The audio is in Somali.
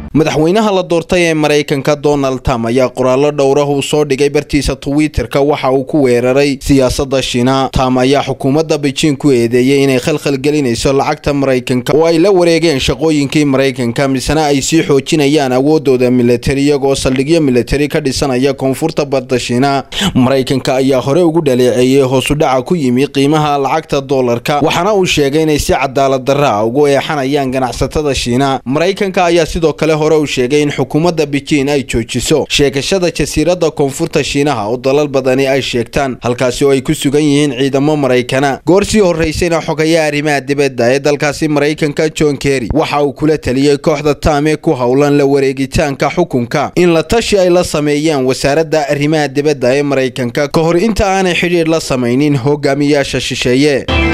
madaxweynaha la doortay ee maraykanka donald trump ayaa qoraallo dhowrah uu soo dhigay bartiisa twitterka waxa uu ku weeraray siyaasadda shiina trump ayaa xukuumadda beijing ku eedeeyey inay khalkhal gelinayso lacagta maraykanka oo ay la wareegeen shaqooyinkii maraykanka misena ay sii xoojinayaan awoodooda militari iyagoo saldhigyo militari ka dhisanaya koonfurta badda shiina maraykanka ayaa hore ugu dhaleeceeyey hoosudhaca ku yimi qiimaha lacagta doolarka waxaana uu sheegay inay si cadaalad darra ah ugu eexanayaan ganacsatada shiina maraykanka ayaa sidoo kale hore uu sheegay in xukuumadda beijing ay joojiso sheegashada jasiiradda koonfurta shiinaha oo dalal badani ay sheegtaan halkaasi oo ay ku sugan yihiin ciidamo maraykana goor sii horraysayna xogaya arrimaha dibadda ee dalkaasi maraykanka john kerry waxa uu kula taliyey kooxda taam ee ku howlan la wareegitaanka xukunka in la tashi ay la sameeyaan wasaaradda arrimaha dibadda ee maraykanka ka hor inta aanay xidhiidh la samaynin hogaamiyaasha shisheeye